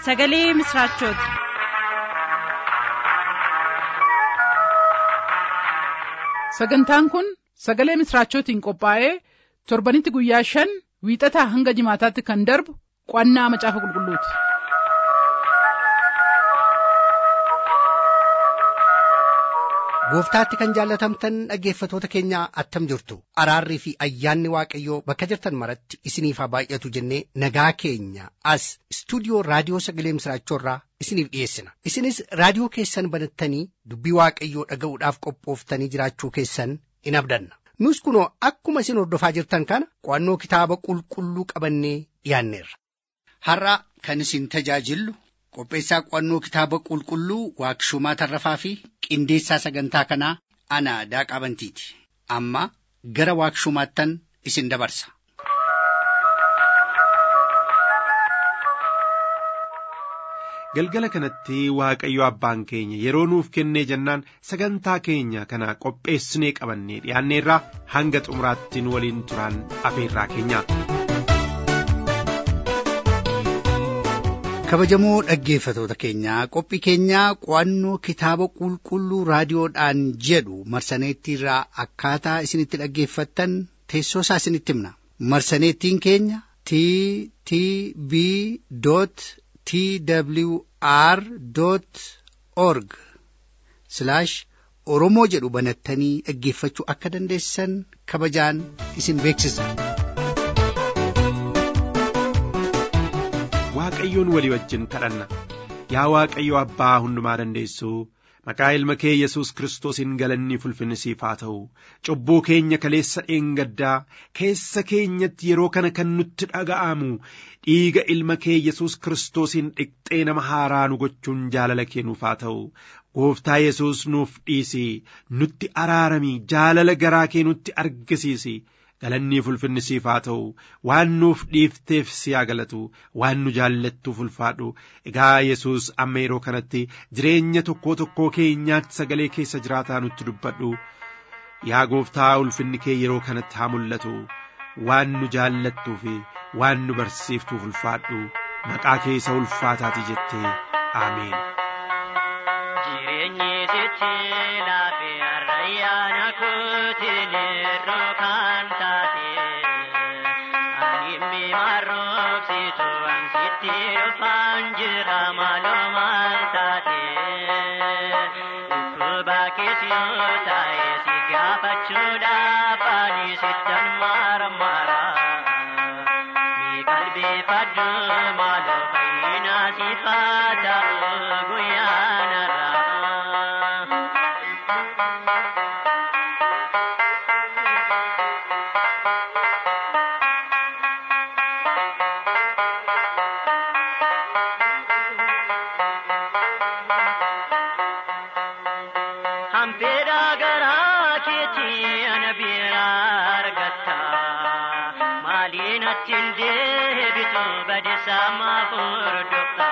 sagalee misiraachooti. sagantaan kun sagalee misiraachootiin qophaa'ee torbanitti guyyaa shan wiixataa hanga jimaataatti kan darbu qo'annaa macaafa qulqulluuti. gooftaatti kan jaallatamtan dhaggeeffatoota keenya attam jirtu araarrii fi ayyaanni waaqayyoo bakka jirtan maratti isiniif haa baay'atu jennee nagaa keenya as istuudiyoo raadiyoo sagalee misiraachoorraa isiniif dhiyeessina isinis raadiyoo keessan banattanii dubbii waaqayyoo dhaga'uudhaaf qophooftanii jiraachuu keessan in abdanna nus kunoo akkuma isin hordofaa jirtan kana qo'annoo kitaaba qulqulluu qabannee dhiyaanneerra. har'a kan isin tajaajillu qopheessaa qo'annoo kitaaba qulqulluu waaqshumaa tarrafaa fi qindeessaa sagantaa kanaa ana daaqaa bantiiti amma gara waaqshumaattan isin dabarsa. galgala kanatti waaqayyo abbaan keenya yeroo nuuf kennee jennaan sagantaa keenya kana qopheessinee qabannee dhiyaanneerraa hanga xumuraattiin waliin turaan afeerraa keenya. kabajamoo dhaggeeffatoota keenyaa qophii keenyaa qo'annoo kitaaba qulqulluu raadiyoodhaan jedhu marsaneettiirraa akkaataa isinitti dhaggeeffattan teessoo isaa isinitti himna marsaneettiin keenya t t b t w r org oromoo jedhu banattanii dhaggeeffachuu akka dandeessan kabajaan isin beeksisna. waaqayyoon walii wajjin kadhanna yaa waaqayyo abbaa hundumaa dandeessuu maqaa ilma kee yesus kiristoosiin galanni fulfinnisiif haa ta'u cubbuu keenya kaleessa dheengaddaa keessa keenyatti yeroo kana kan nutti dhaga'amu dhiiga ilma kee yesus kiristoosiin dhiqxee nama haaraa nu gochuun jaalala kee nuuf haa ta'u gooftaa yesus nuuf dhiisi nutti araarami jaalala garaa kee nutti argisiisi. galannii fulfinnisiif haa ta'u waan nuuf dhiifteef si haa galatu waan nu jaallattuuf ulfaadhu egaa yesus amma yeroo kanatti jireenya tokkoo tokkoo keenyaatti sagalee keessa jiraataa nutti dubbadhu yaa gooftaa ulfinni kee yeroo kanatti haa mul'atu waan nu jaallattuu fi waan nu barsiiftuuf ulfaadhu maqaa kee isa ulfaataati jettee aameen. Jireenyi sitti laafee arrayyaana kootiin irroo kan taate ani mimarroobsitu ansitti dhufaan jira maaloo maal taate dhukkuba keessa yoo taa'e si gaafachuudhaaf ani sittan marmara mi qalbeeffadhu maaloo fayyina siifaa ta'u guyyaanarraa. Hambeera garaa keetii ana bira argatta maaliin achiin deebitu badisaa maaf hordofta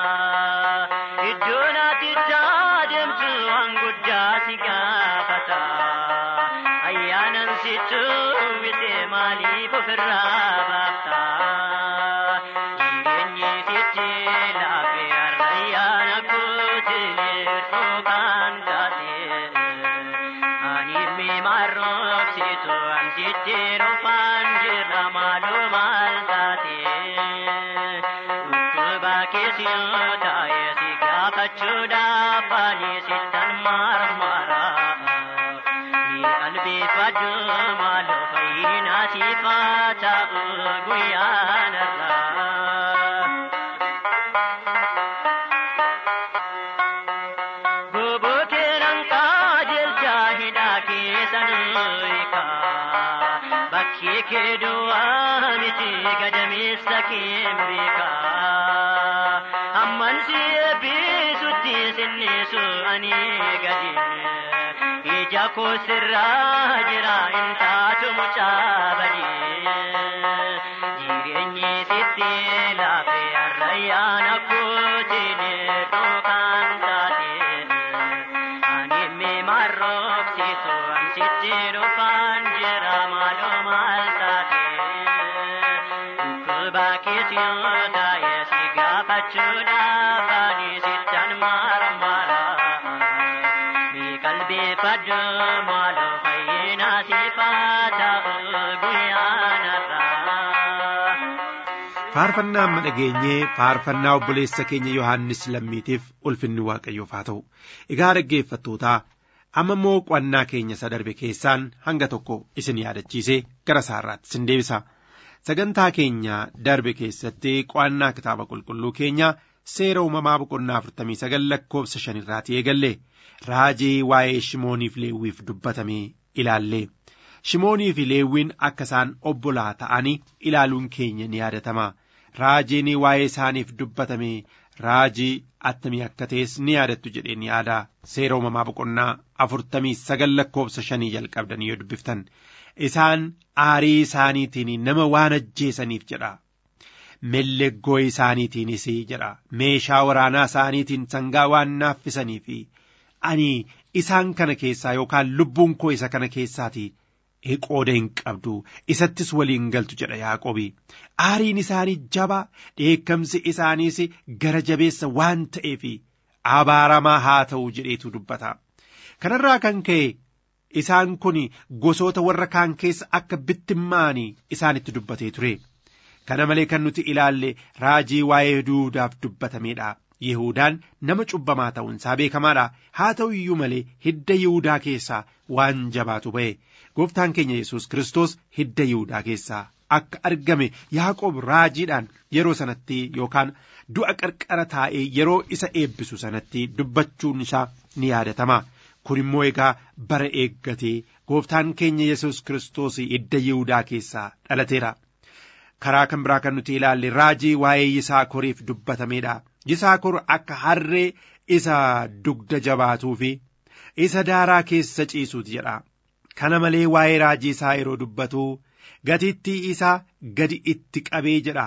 iddoon ati deemtu waan guddaa si gaafata ayyaanan situ wite maaliif ofirraa baafta jireenyi sitti laafee arrayyaana kootiin hir'uu kan taate ani mimarroobsitu ansitti dhufaan jirra maaloo maal taate dhukkuba keessa yoo taa'e si gaafachuudhaaf ani sittan marmara ni qalbeeffadhu maaloo fayyina siifaa ta'u guyyaanarraa. Bobokeeran qajeelchaa hidhaa keessan hiika. Bakki kee duwwaa miti gadameessa kee beeka. Amman si eebbisutti sinnisu ani gadi. Ija koo sirraa jira hin taatu mucaa badii. Jireenyi sitti laafee arrayyaana kootiin dhookaan taate. Ani mimarroobsitu ansitti dhufaan jira maaloo maal taate. Dhukkuba keessa yoo taa'e si gaafachuudha faarfannaa amma dhageenyee faarfannaa obboleessa keenya yohaannis lammiitiif ulfinni waaqayyoof haa ta'u egaa dhaggeeffattootaa amma immoo qo'annaa keenya isa darbe keessaan hanga tokko isin yaadachiisee gara isaarraatti isin deebisa sagantaa keenya darbe keessatti qo'annaa kitaaba qulqulluu keenya seera uumamaa boqonnaa afurtamii sagal lakkoofsa shanirraatii eegalle raajii waa'ee shimooniif leewwiif dubbatamee ilaalle shimoonii fi leewwiin akka isaan obbolaa ta'anii ilaaluun keenya ni yaadatama raajiin waa'ee isaaniif dubbatame raajii attamii akka ta'es ni yaadattu jedheen yaada seera uumamaa boqonnaa afurtamii sagal lakkoofsa shanii jalqabdanii yoo dubbiftan isaan aarii isaaniitiin nama waan ajjeesaniif jedha melleggoo isaaniitiinis jedha meeshaa waraanaa isaaniitiin sangaa waan naaffisanii fi ani isaan kana keessaa yookaan lubbuun koo isa kana keessaati qooda hin qabdu isattis waliin galtu jedha yaaqobi aariin isaanii jabaa dheekkamsi isaaniis gara jabeessa waan ta'eef abaaramaa haa ta'u jedheetu dubbata kanarraa kan ka'e isaan kun gosoota warra kaan keessa akka bittimmaanii isaanitti dubbatee ture kana malee kan nuti ilaalle raajii waa'ee yihudaaf dubbatameedha Yihudaan nama cubbamaa ta'uunsaa beekamaadha haa ta'u iyyuu malee hidda Yihudaa keessaa waan jabaatu ba'e gooftaan keenya Yesuus Kiristoos hidda Yihudaa keessaa akka argame Yaaqoob raajiidhaan yeroo sanatti yookaan du'a qarqara taa'ee yeroo isa eebbisu sanatti dubbachuun isaa ni yaadatama. Kun immoo egaa bara eeggatee gooftaan keenya Yesuus Kiristoos hidda Yihudaa keessaa dhalateera. Karaa kan biraa kan nuti ilaalle raajii waa'ee Yisaakoriif dubbatameedha. Yisaakor akka harree isa dugda jabaatuu fi isa daaraa keessa ciisuuti jedha. Kana malee waa'ee raajii isaa yeroo dubbatu gatiittii isaa gadi itti qabee jedha.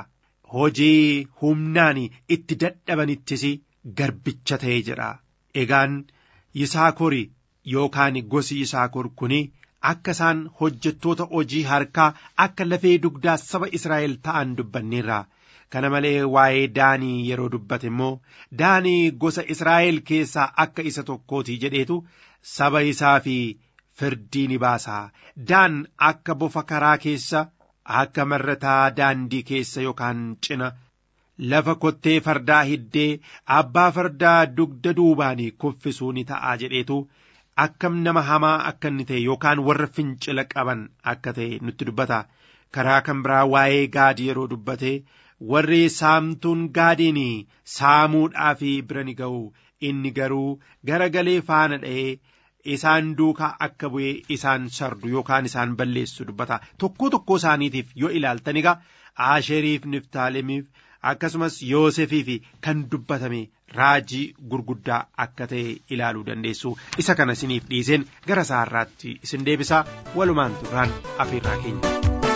Hojii humnaan itti dadhabanittis garbicha ta'ee jedha. Egaan Yisaakor yookaan gosi Yisaakor kuni akka isaan hojjettoota hojii harkaa akka lafee dugdaa saba Israa'el ta'an dubbanneerra. Kana malee waa'ee Daanii yeroo dubbate immoo Daanii gosa Israa'el keessaa akka isa tokkooti jedheetu saba isaa fi firdii ni baasa. Daan akka bofa karaa keessa akka marrataa daandii keessa yookaan cina lafa kottee fardaa hiddee abbaa fardaa dugda duubaanii kuffisuu ni ta'a jedheetu akkam nama hamaa akka inni ta'e yookaan warra fincila qaban akka ta'e nutti dubbata. Karaa kan biraa waa'ee gaadii yeroo dubbate. warri saamtuun gaadiin saamuudhaaf bira ni ga'u inni garuu garagalee faana dha'ee isaan duukaa akka bu'ee isaan sardu yookaan isaan balleessu dubbata tokkoo tokkoo isaaniitiif yoo ilaaltan egaa aasheriif niftaalemiif akkasumas yoosefiif kan dubbatame raajii gurguddaa akka ta'e ilaaluu dandeessu isa kana isiniif dhiiseen gara isaarraatti isin deebisa walumaan turraan afeerraa keenya.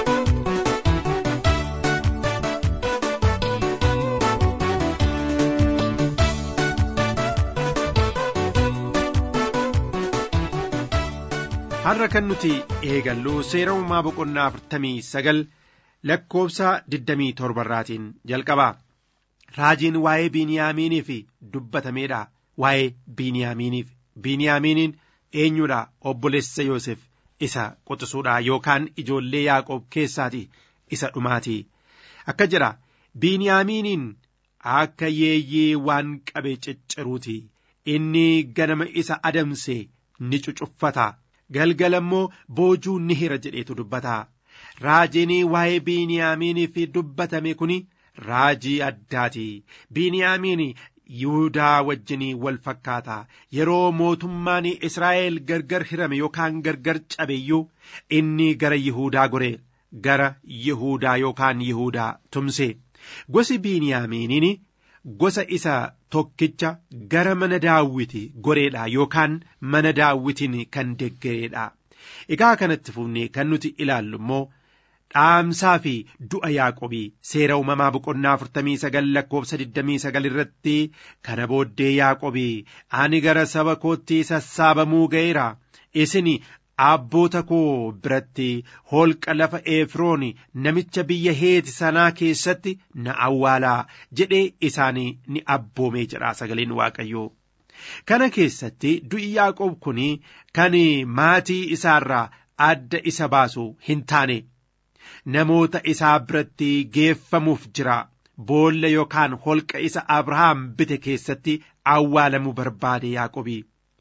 har'a kan nuti eegallu seera uumamaa boqonnaa afurtamii sagal lakkoofsa digdamii torbarraatiin jalqaba raajiin waa'ee biiniyaamiiniif dubbatameedha waa'ee biiniyaamiiniif biiniyaamiiniin eenyuudha obboleessa yoosef isa quxisuudha yookaan ijoollee yaaqoob keessaati isa dhumaati akka jedha biiniyaamiiniin akka yeeyyee waan qabe cicciruuti inni ganama isa adamse ni cucuffata galgala immoo boojuu ni hira jedheetu dubbata raajiin waa'ee biiniyaamiiniif dubbatame kun raajii addaati biiniyaamiin yihudaa wajjinii wal fakkaata yeroo mootummaan israa'el gargar hirame yookaan gargar cabeyyuu inni gara yihudaa gore gara yihudaa yookaan yihudaa tumse gosi biiniyaamiiniin gosa isa tokkicha gara mana daawwiti goreedha yookaan mana daawwitiin kan deggereedha egaa kanatti fufnee kan nuti ilaallu immoo dhaamsaa fi du'a yaaqobii seera uumamaa boqonnaa afurtamii sagal lakkoofsa digdamii sagal irratti kana booddee yaaqobii ani gara saba kootti sassaabamuu ga'eera isin abboota koo biratti holqa lafa efroon namicha biyya heeti sanaa keessatti na awwaalaa jedhee isaanii ni abboomee jedha sagaleen waaqayyoo kana keessatti du'i yaaqoob kun kan maatii isaarraa adda isa baasu hin taane namoota isaa biratti geeffamuuf jira boolla yookaan holqa isa abrahaam bite keessatti awwaalamuu barbaade yaaqobii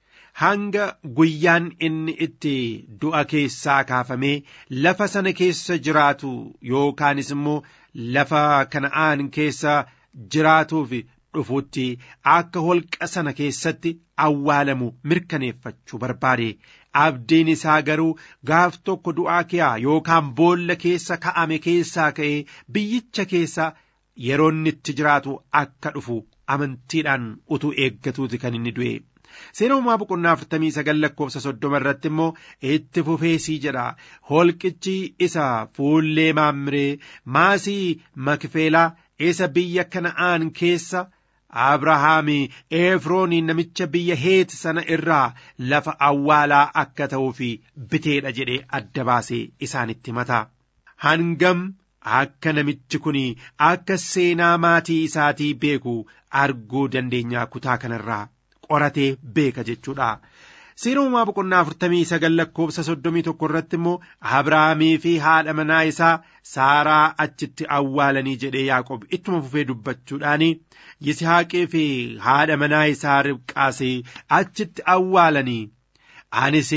hanga guyyaan inni itti du'a keessaa kaafamee lafa sana keessa jiraatu yookaanis immoo lafa kana'aan keessa jiraatuuf dhufutti akka holqa sana keessatti awwaalamu mirkaneeffachuu barbaade abdiin isaa garuu gaaf tokko du'aa kiyaa yookaan boolla keessa ka'ame keessaa ka'ee biyyicha keessa yeroo inni itti jiraatu akka dhufu amantiidhaan utuu eeggatuuti kan inni du'e. Seera uumaa boqonnaa afurtamii sagal lakkoofsa soddoma irratti immoo itti fufeesii jedha holqichi isa fuullee maammiree maasii makfeelaa isa biyya kana'aan keessa abrahaami efroonii namicha biyya heeti sana irraa lafa awwaalaa akka ta'uuf biteedha jedhee adda baasee isaanitti mata hangam akka namichi kun akka seenaa maatii isaatii beeku arguu dandeenyaa kutaa kanarraa qoratee beeka jechuudha. Seera uumaa boqonnaa afurtamii sagal lakkoofsa soddomii tokko irratti immoo Abrahaamii fi haadha manaa isaa Saaraa achitti awwaalanii jedhee Yaaqob ittuma fufee dubbachuudhaani Yisihaaqii fi haadha manaa isaa Ribqaas achitti awwaalanii anis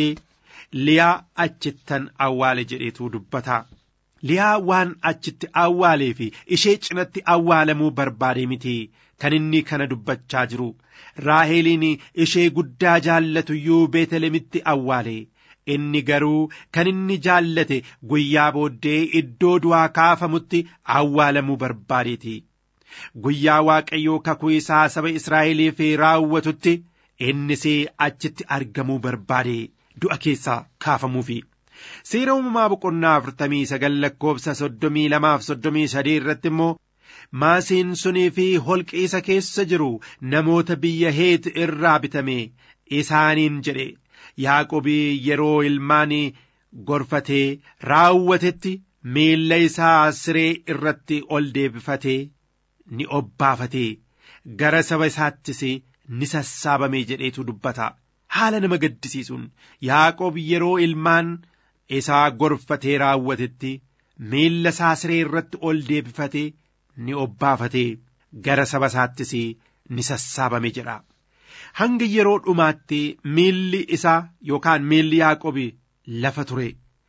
Liyaa achittan awwaale jedheetu dubbata. Liyaa waan achitti awwaalee fi ishee cinatti awwaalamuu barbaade miti kan inni kana dubbachaa jiru. Raaheliin ishee guddaa jaallatuyyuu Beetelemitti awwaale. Inni garuu kan inni jaallate guyyaa booddee iddoo du'aa kaafamutti awwaalamuu barbaadeeti. Guyyaa Waaqayyoo kakuu isaa saba Israa'eliif raawwatutti innis achitti argamuu barbaade du'a keessaa kaafamuufi. Seera uumamaa boqonnaa afurtamii sagal lakkoofsa soddomii lamaaf soddomii sadii irratti immoo maasiin sunii fi holqi isa keessa jiru namoota biyya heet irraa bitame isaaniin jedhe yaaqobii yeroo ilmaan gorfatee raawwatetti miilla isaa siree irratti ol deebifatee ni obbaafatee gara saba isaattis ni sassaabame jedheetu dubbata haala nama gaddisiisuun yaaqob yeroo ilmaan isaa gorfatee raawwatetti miilla isaa siree irratti ol deebifatee ni obbaafatee gara saba isaattis ni sassaabame jedha. Hanga yeroo dhumaatti miilli isaa yookaan miilli Yaaqobi lafa ture.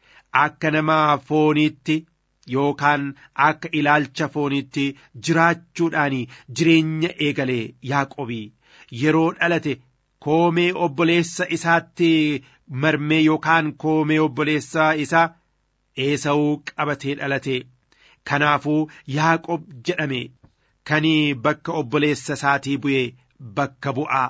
Akka nama fooniitti yookaan akka ilaalcha fooniitti jiraachuudhaan jireenya eegalee Yaaqobi yeroo dhalate koomee obboleessa isaatti marmee yookaan koomee obboleessa isaa eesawuu qabatee dhalate. Kanaafuu Yaaqob jedhame kan bakka obboleessa isaatii bu'e bakka bu'aa.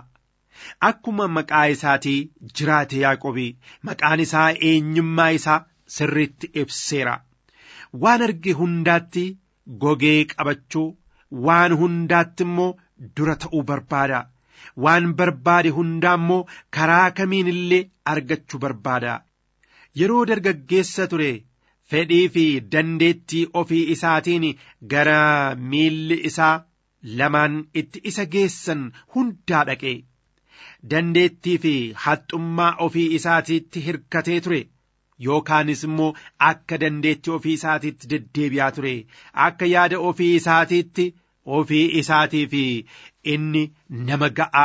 Akkuma maqaa isaatii jiraate Yaaqobi maqaan isaa eenyummaa isaa sirriitti ibseera. Waan arge hundaatti gogee qabachuu waan hundaatti immoo dura ta'uu barbaada. Waan barbaade hundaa immoo karaa kamiin illee argachuu barbaada. Yeroo dargaggeessa ture. fedhii fi dandeettii ofii isaatiin gara miilli isaa lamaan itti isa geessan hundaa dhaqe dandeettii fi haxxummaa ofii isaatiitti hirkatee ture yookaanis immoo akka dandeettii ofii isaatiitti deddeebi'aa ture akka yaada ofii isaatiitti ofii isaatii fi inni nama ga'aa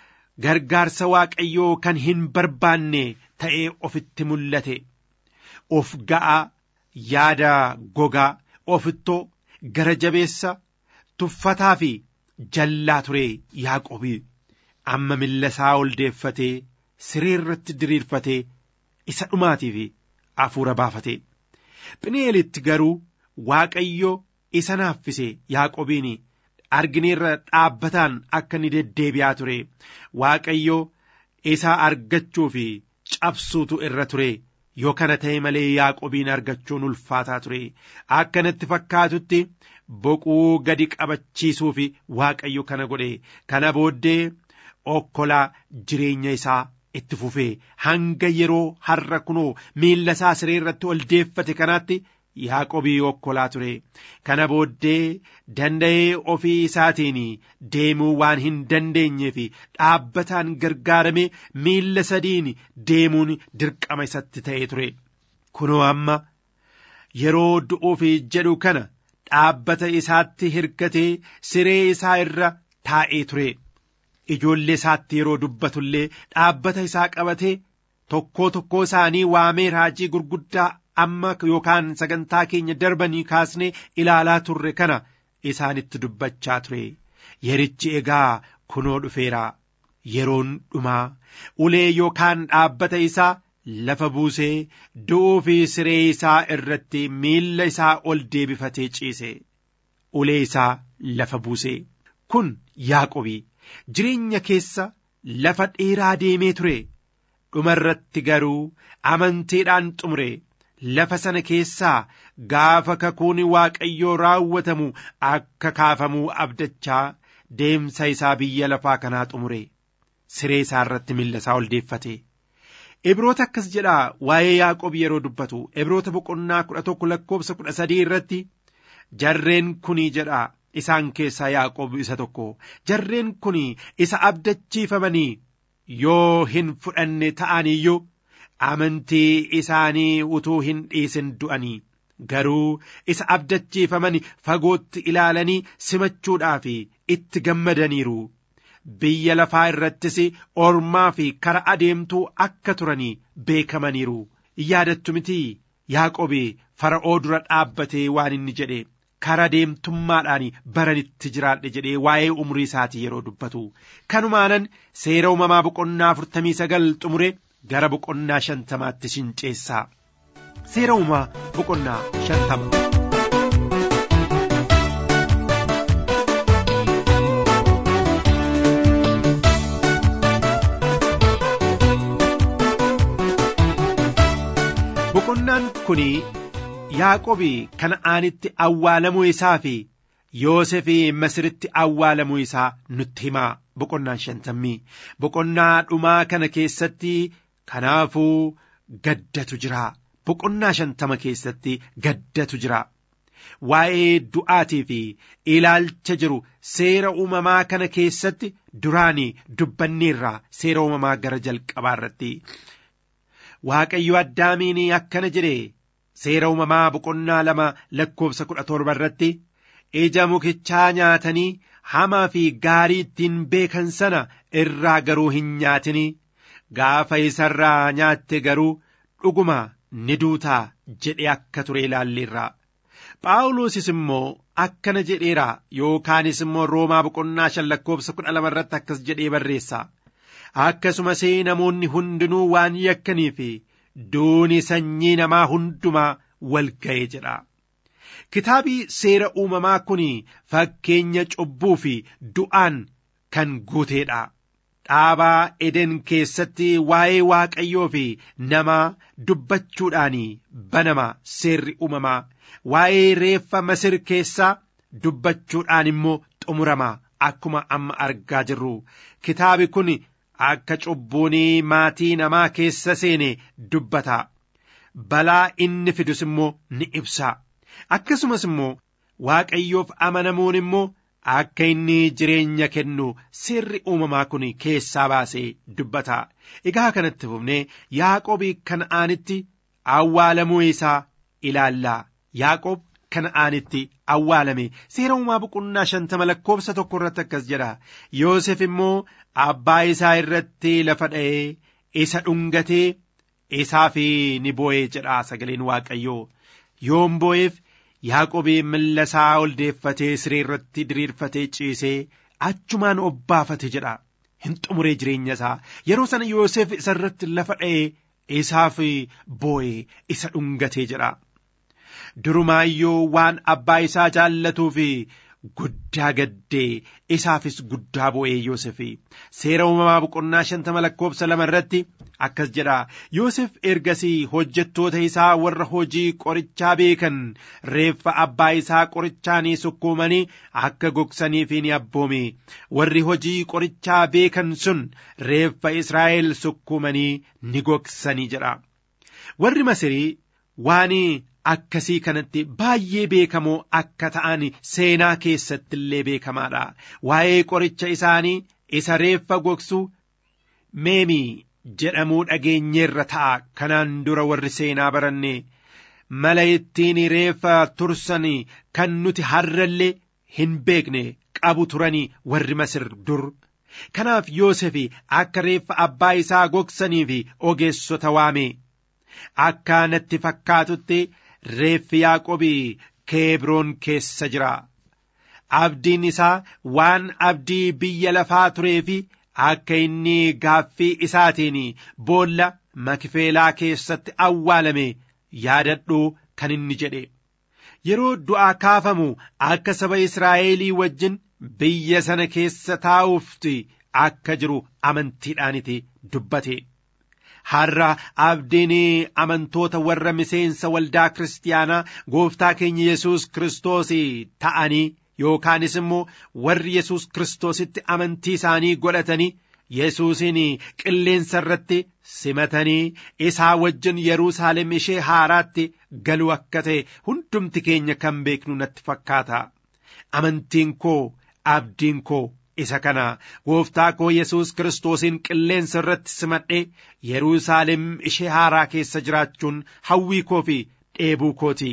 gargaarsa waaqayyoo kan hin barbaanne ta'ee ofitti mul'ate of ga'aa yaada gogaa ofittoo gara jabeessa tuffataa fi jallaa ture yaaqobii amma milla isaa ol deeffatee siree irratti diriirfatee isa dhumaatii fi hafuura baafate phin'eelitti garuu waaqayyo isa naaffise yaaqobiin argineerra dhaabbataan akka ni deddeebi'aa ture waaqayyo isa argachuu fi cabsuutu irra ture yoo kana ta'e malee yaaqobiin argachuun ulfaataa ture akkanatti fakkaatutti boquu gadi qabachiisuu fi waaqayyo kana godhe kana booddee okkolaa jireenya isaa itti fufee hanga yeroo har'a kunoo miilla isaa siree irratti ol deeffate kanaatti yaaqobii okkolaa ture kana booddee danda'ee ofii isaatiin deemuu waan hin dandeenye fi dhaabbataan gargaaramee miilla sadiin deemuun dirqama isatti ta'ee ture kunoo amma yeroo du'uuf jedhu kana dhaabbata isaatti hirkatee siree isaa irra taa'ee ture ijoollee isaatti yeroo dubbatullee dhaabbata isaa qabatee tokkoo tokkoo isaanii waamee raajii gurguddaa amma yookaan sagantaa keenya darbanii kaasnee ilaalaa turre kana isaanitti dubbachaa ture yerichi egaa kunoo dhufeera yeroon dhumaa ulee yookaan dhaabbata isaa lafa buusee du'uu fi siree isaa irratti miilla isaa ol deebifatee ciise ulee isaa lafa buusee kun yaaqobii jireenya keessa lafa dheeraa deemee ture dhumarratti garuu amanteedhaan xumure lafa sana keessaa gaafa kakuun waaqayyoo raawwatamu akka kaafamuu abdachaa deemsa isaa biyya lafaa kanaa xumure siree isaa irratti miilla isaa ol deeffate. Ibroota akkas jedhaa waa'ee Yaaqoob yeroo dubbatu Ibroota boqonnaa kudha tokko lakkoofsa kudha sadii irratti jarreen kunii jedhaa isaan keessaa Yaaqoob isa tokko jarreen kunii isa abdachiifamanii yoo hin fudhanne ta'aniyyuu amantii isaanii utuu hin dhiisin du'anii garuu isa abdachiifamani fagootti ilaalanii simachuudhaaf itti gammadaniiru biyya lafaa irrattis ormaa fi kara adeemtuu akka turanii beekamaniiru yaadattu miti yaaqobi fara'oo dura dhaabbatee waan inni jedhe kara deemtummaadhaan baranitti jiraadhe jedhee waa'ee umurii isaatii yeroo dubbatu kanumaanan seera uumamaa boqonnaa afurtamii sagal xumure gara boqonnaa shantamaatti shinceessaa seera uumamaa boqonnaa shantama. boqonnaan kun yaaqobi kana'aanitti awwaalamuu isaa fi yoosef masiritti awwaalamuu isaa nutti himaa boqonnaan shantammii boqonnaa dhumaa kana keessatti kanaafuu gaddatu jira boqonnaa shantama keessatti gaddatu jira waa'ee du'aatii fi ilaalcha jiru seera uumamaa kana keessatti duraanii dubbanneerraa seera uumamaa gara jalqabaa irratti waaqayyo addaamiin akkana jedhe seera uumamaa boqonnaa lama lakkoofsa kudha torba irratti ija mukichaa nyaatanii hamaa fi gaarii ittiin beekan sana irraa garuu hin nyaatini gaafa isarraa nyaatte garuu dhuguma ni duutaa jedhe akka ture ilaalleerra phaawulosis immoo akkana jedheera yookaanis immoo roomaa boqonnaa shan lakkoofsa kudha lama irratti akkas jedhee barreessa akkasumas namoonni hundinuu waan yakkanii fi duuni sanyii namaa hundumaa wal ga'e jedha. Kitaabii seera uumamaa kun fakkeenya cubbuu fi du'aan kan guuteedha. Dhaabaa Eden keessatti waa'ee Waaqayyoo fi namaa dubbachuudhaan banama seerri uumamaa waa'ee reeffa Masir keessaa dubbachuudhaan immoo xumurama akkuma amma argaa jirru kitaabi kun akka cubbuun maatii namaa keessa seene dubbata balaa inni fidus immoo ni ibsa akkasumas immoo waaqayyoof amanamuun immoo akka inni jireenya kennu seerri uumamaa kun keessaa baasee dubbata egaa kanatti fufnee yaaqoobii kana'aanitti awwaalamuu isaa ilaallaa yaaqoob kana'aanitti awwaalame seera uumamaa boqonnaa shantama lakkoofsa tokko irratti akkas jedha yoosef immoo abbaa isaa irratti lafa dha'ee isa dhungatee isaaf ni boo'ee jedha sagaleen waaqayyoo yoom boo'eef yaaqobii milla isaa ol deeffatee siree irratti diriirfatee ciisee achumaan obbaafate jedha hin xumuree jireenya isaa yeroo sana yoosef isa irratti lafa dha'ee isaaf boo'ee isa dhungatee jedha durumaayyuu waan abbaa isaa jaallatuu fi guddaa gaddee isaafis guddaa boo'ee Yoosef seera uumamaa boqonnaa shantama lakkoofsa lama irratti akkas jedha Yoosef ergasii hojjettoota isaa warra hojii qorichaa beekan reeffa abbaa isaa qorichaanii sukkuumanii akka gogsaniif ni abboome warri hojii qorichaa beekan sun reeffa Israa'el sukkuumanii ni gogsanii jedha warri Masirii waan akkasii kanatti baay'ee beekamoo akka ta'an seenaa keessatti illee beekamaadha waa'ee qoricha isaanii isa reeffa gogsu meemii jedhamuu dhageenyeerra ta'a kanaan dura warri seenaa baranne mala ittiin reeffa tursan kan nuti har'allee hin beekne qabu turanii warri masir dur kanaaf yoosef akka reeffa abbaa isaa gogsanii fi ogeessota waame akka natti fakkaatutti reeffi yaaqobii keebroon keessa jira abdiin isaa waan abdii biyya lafaa turee fi akka inni gaaffii isaatiin boolla makifeelaa keessatti awwaalame yaadadhu kan inni jedhe yeroo du'aa kaafamu akka saba Israa'elii wajjin biyya sana keessa taa'uufti akka jiru amantiidhaaniti dubbate. Har'a abdiin amantoota warra miseensa waldaa kiristaanaa gooftaa keenya Yesuus Kiristoos ta'anii yookaanis immoo warri Yesuus Kiristoositti amantii isaanii godhatanii Yesuusin qilleensa irratti simatanii isaa wajjin Yerusaalem ishee haaraatti galu akka ta'e hundumti keenya kan beeknu natti fakkaata. Amantiin koo abdiin koo isa kana gooftaa koo Yesuus Kiristoosin qilleensa irratti simadhee Yerusaalem ishee haaraa keessa jiraachuun hawwii koo fi dheebuu kooti.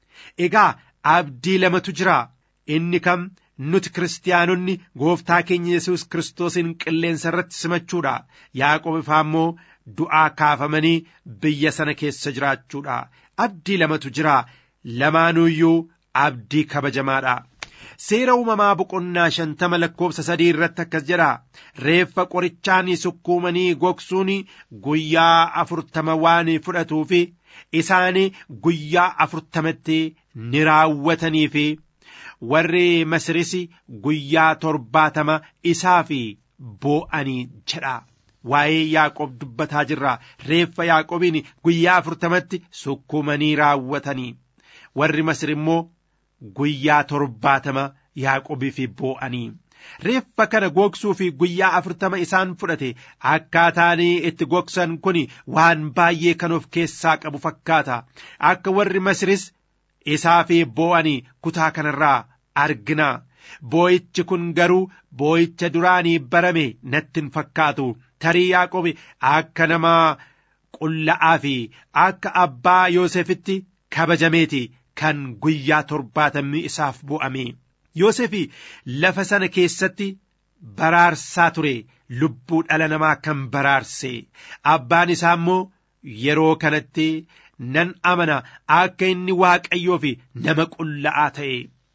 Egaa abdii lamatu jira inni kam nuti kiristaanonni gooftaa keenya Yesuus Kiristoosin qilleensa irratti simachuudha. Yaaqoob ifaa immoo du'aa kaafamanii biyya sana keessa jiraachuudha. Abdii lamatu jira. Lamaanuyyuu abdii kabajamaadha. Seera uumamaa boqonnaa shantama lakkoofsa sadii irratti akkas jedha. Reeffa qorichaan sukkuumanii gogsuun guyyaa afurtama waan fudhatuufi isaan guyyaa afurtamatti ni raawwatanii fi warri Masiris guyyaa torbaatama isaa fi boo'anii jedha. Waa'ee Yaaqoob dubbataa jirra. Reeffa Yaaqoobiin guyyaa afurtamatti sukkuumanii raawwatanii. Warri Masir immoo guyyaa torbaatama Yaaqoobii fi boo'anii. Reeffa kana gogsuu fi guyyaa afurtama isaan fudhate akkaataan itti gogsan kun waan baay'ee kan of keessaa qabu fakkaata. Akka warri Masiris isaa fi boo'anii kutaa kanarraa argina. Boo'ichi kun garuu boo'icha duraanii barame natti hin fakkaatu. Tarii Yaaqoobi akka nama qulla'aa fi akka abbaa Yoosefitti kabajameeti kan guyyaa torbaatamni isaaf bu'ame. Yoosefi lafa sana keessatti baraarsaa ture lubbuu dhala namaa kan baraarse abbaan isaa immoo yeroo kanatti nan amana akka inni waaqayyoo fi nama qulla'aa ta'e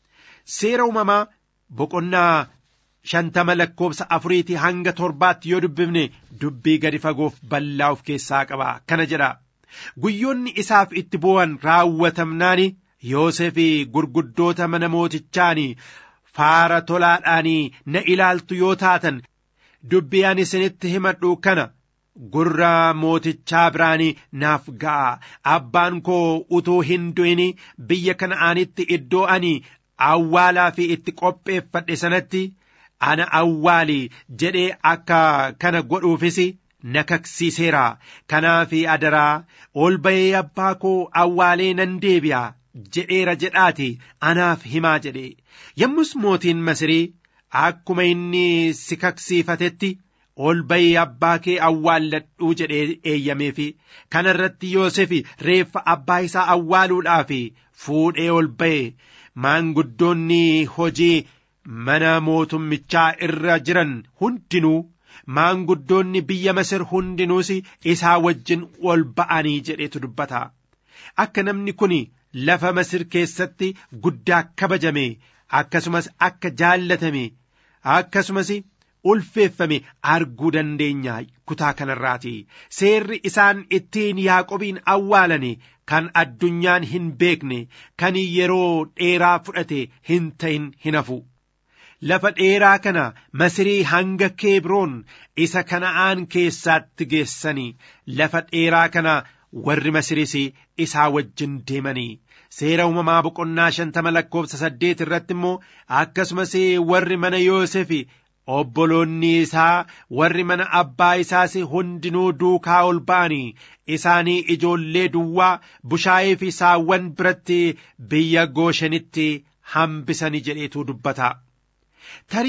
seera uumamaa boqonnaa shantama lakkoofsa afuriitii hanga torbaatti yoo dubbifne dubbii gadi fagoof bal'aa of keessaa qaba kana jedha guyyoonni isaaf itti bu'an raawwatamnaani Yoosef gurguddoota mana mootichaanii faara tolaadhaanii na ilaaltu yoo taatan dubbii ani isinitti himadhu kana gurra mootichaa biraanii naaf ga'a abbaan koo utuu hin du'in biyya kana'aanitti iddoo ani awwaalaa fi itti qopheeffadhe sanatti ana awwaali jedhee akka kana godhuufis na kaksiiseera kanaaf adaraa ol bahee abbaa koo awwaalee nan deebi'a jedheera jedhaati anaaf himaa jedhe yommus mootiin masirii akkuma inni si kaksiifatetti ol bahii abbaa kee awwaalladhuu jedhee eeyyameefi kana irratti Yoosef reeffa abbaa isaa awwaaluudhaaf fuudhee ol bahe maanguddoonni hojii mana mootummichaa irra jiran hundinuu maanguddoonni biyya Masir hundinuus isaa wajjin ol ba'anii jedhetu dubbata akka namni kun lafa Masir keessatti guddaa kabajame akkasumas akka jaallatame akkasumas ulfeeffame arguu dandeenya kutaa kanarraati seerri isaan ittiin yaaqobiin awwaalane kan addunyaan hin beekne kan yeroo dheeraa fudhate hin ta'in hin hafu lafa dheeraa kana masirii hanga keebroon isa kana'aan keessaatti geessanii lafa dheeraa kana warri masiris isaa wajjin deemanii seera uumamaa boqonnaa shantama lakkoofsa saddeet irratti immoo akkasumas warri mana Yoosef obboloonni isaa warri mana abbaa isaas hundinuu duukaa ol ba'anii isaanii ijoollee duwwaa bushaayee fi saawwan biratti biyya gooshenitti hambisanii jedheetu dubbata. Tarii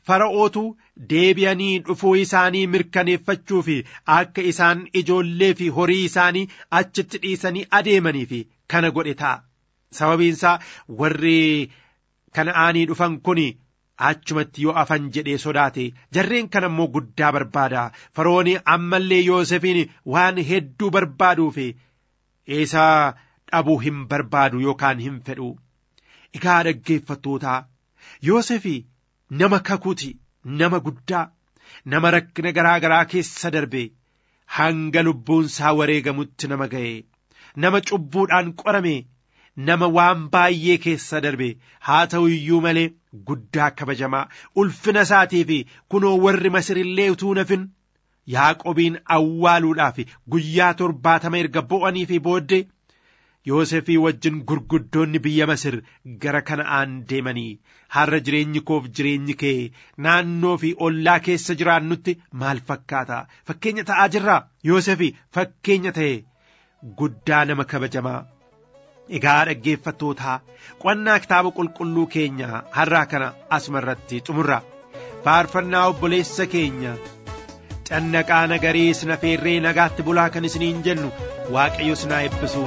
fara'ootu deebi'anii dhufuu isaanii mirkaneeffachuu fi akka isaan ijoollee fi horii isaanii achitti dhiisanii adeemanii fi kana godhe ta'a. Sababiinsaa warri kana'aanii dhufan kun achumatti yoo afan jedhee sodaate jarreen kana immoo guddaa barbaada farooni ammallee yoosefiin waan hedduu barbaaduuf isaa dhabuu hin barbaadu yookaan hin fedhu egaa dhaggeeffattootaa yoosefi nama kakuuti nama guddaa nama rakkina garaa garaa keessa darbe hanga lubbuunsaa wareegamutti nama ga'e nama cubbuudhaan qorame nama waan baay'ee keessa darbe haa ta'u iyyuu malee guddaa kabajamaa ulfina isaatii fi kunoo warri masirillee utuu nafin yaaqobiin awwaaluudhaaf guyyaa torbaatama erga bo'anii fi booddee yoosefii wajjin gurguddoonni biyya masir gara kana'aan deemanii har'a jireenyi koof jireenyi kee naannoo fi ollaa keessa jiraannutti maal fakkaata fakkeenya ta'aa jirraa yoosefii fakkeenya ta'e guddaa nama kabajamaa Egaa dhaggeeffattootaa qonnaa kitaaba qulqulluu keenya har'aa kana asuma irratti xumurra faarfannaa obboleessa keenya cannaqaa nagarii sina feerree nagaatti bulaa kan isiniin jennu waaqayyo sinaa eebbisu.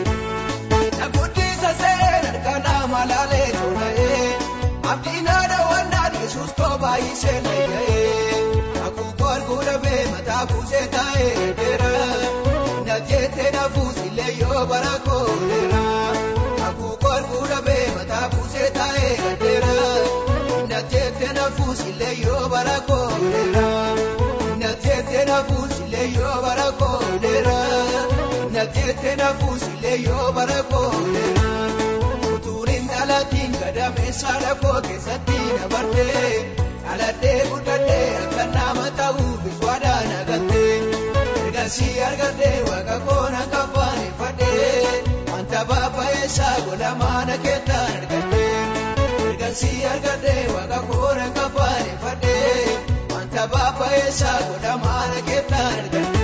Naguddisa seera kanaa malaalee toora'ee abdiin haadha wannaan yesuus toobaa ishee layya'ee haguuggoo arguudha bee mataa kuusee taa'ee dheera na jettee na fuusillee yoo bara kooleera haguuggoo arguudha bee mataa kuusee taa'ee dheera na jettee na fuusillee yoo bara kooleera na jettee na fuusillee yoo bara kooleera. na jettee na fuusillee yoo bara kooleera utuuriin dhalatiin gadameessaa lafoo keessatti dabartee dhaladhee guddadhee akka nama ta'uu biswaadhaan agattee ergasii argattee waaqa koona kafaaneffadhee wanta baabbayeessaa godhamaana keettaan argattee ergasii argattee waaqa koona kafaaneffadhee wanta baabbayeessaa godhamaana keettaan argattee.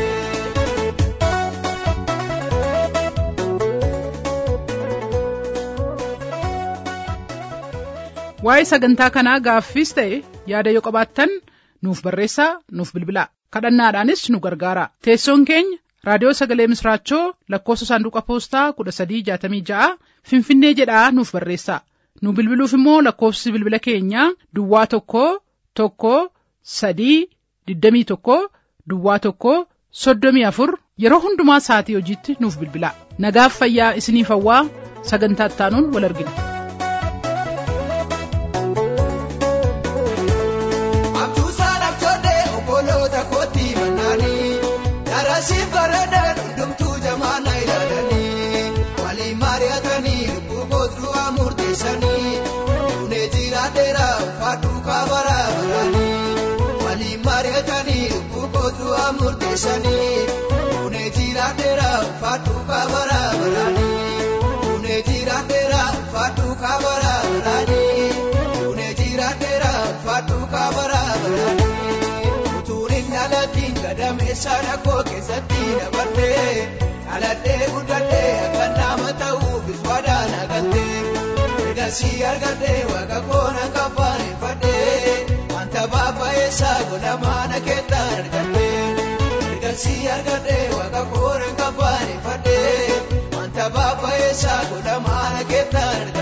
waa'ee sagantaa kanaa gaaffiis ta'e yaada yoo qabaattan nuuf barreessaa nuuf bilbilaa kadhannaadhaanis nu gargaara teessoon keenya raadiyoo sagalee misraachoo lakkoofsa saanduqa poostaa kudha sadii jaatamii ja'a finfinnee jedhaa nuuf barreessaa nu bilbiluuf immoo lakkoofsi bilbila keenyaa duwwaa tokko tokko sadii digdamii tokko duwwaa tokko soddomii afur yeroo hundumaa sa'atii hojiitti nuuf bilbilaa nagaaf fayyaa isiniif hawwaa sagantaa ittaanuun wal argina. Darasiif bareedan hundumtuu jamaana ilaalanii waliin mari'atanii lubbuu kootuu murteessanii duunee jiraateera uffadhuu kaabara baranii waliin mari'atanii lubbuu kootuu murteessanii duunee jiraateera uffadhuu kaabara baranii duunee jiraateera uffadhuu kaabara baranii duunee jiraateera uffadhuu kaabara baranii. dhalatiin gadameessaa dhaqoo keessatti dabartee dhaladhee guddadhee akka nama ta'uu biswaadhaan agattee ergasii argattee waaqa koona kafaaneffadhee wanta baabbayeessaa godhamaana keettaan argattee ergasii argattee waaqa koona kafaaneffadhee wanta baabbayeessaa godhamaana keettaan argattee.